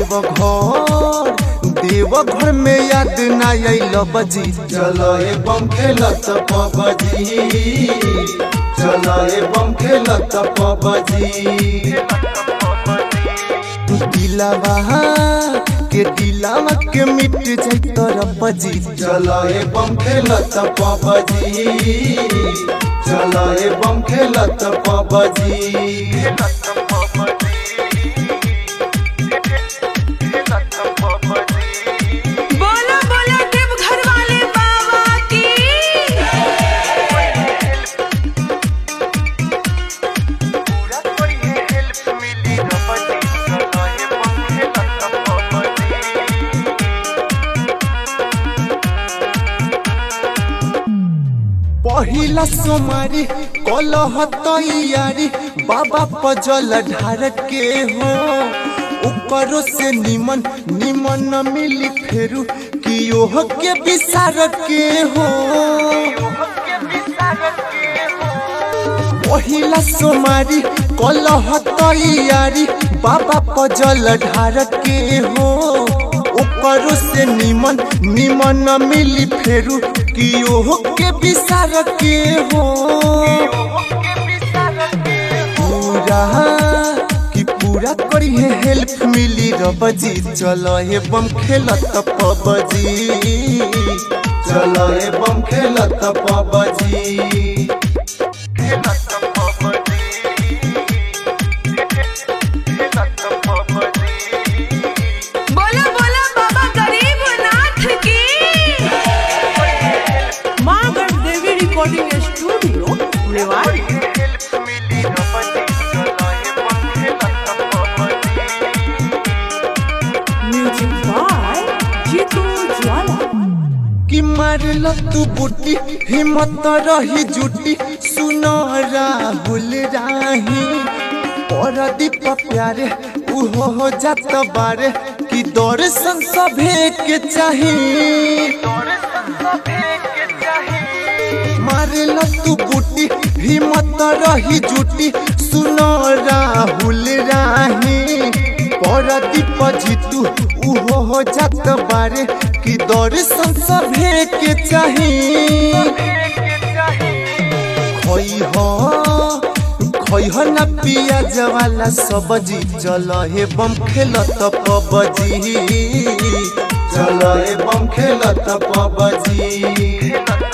देवघर देवघर में याद ना आइल बजी चलो ए बम खेलत पबजी चलो ए बम खेलत पबजी दिलावा के दिलावा के मिट जाई तोर बजी चलो ए बम खेलत पबजी चलो ए बम खेलत पबजी बोलो बोलो देव घर वाले बाबा की पहिला सोमारी कलह तैयारी बाबा पजल ढार के हो ऊपरों से निमन निमन न मिली फेरू कि ओह के विसार के हो पहिला सोमारी कलह तैयारी बाबा पजल ढार के हो ऊपरों से निमन निमन न मिली फेरू कि ओह के विसार के हो पूरा कि पूरा करी है हेल्प मिली रबजी चलो हे बम खेलत पबजी चलो ए बम खेलत पबजी बोलो बोलो बाबा गरीब नाथ की माँ देवी recording studio Rewari music by Jitu Jwala कि मारल तू बुटी हिम्मत रही जुटी सुनो राहुल राही और दीप प्यारे उहो हो जात बारे कि दर्शन सभे के चाही मारल तू बुटी हिम्मत रही जुटी सुनो राहुल राही परदीप जीतू उहो हो जात बारे कि दर्शन सभे के चाही खोई हो खोई हो ना पियाज वाला सब्जी चल हे बम खेलत पबजी चलो ए बम खेलत पबजी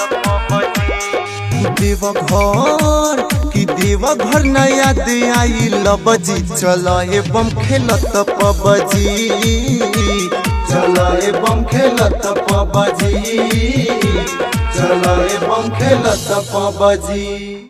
देवघर कि देवघर न याद आई लबजी चल हे बम खेलत पबजी चलो ए बम खेलत पबजी चलो ए बम खेलत पबजी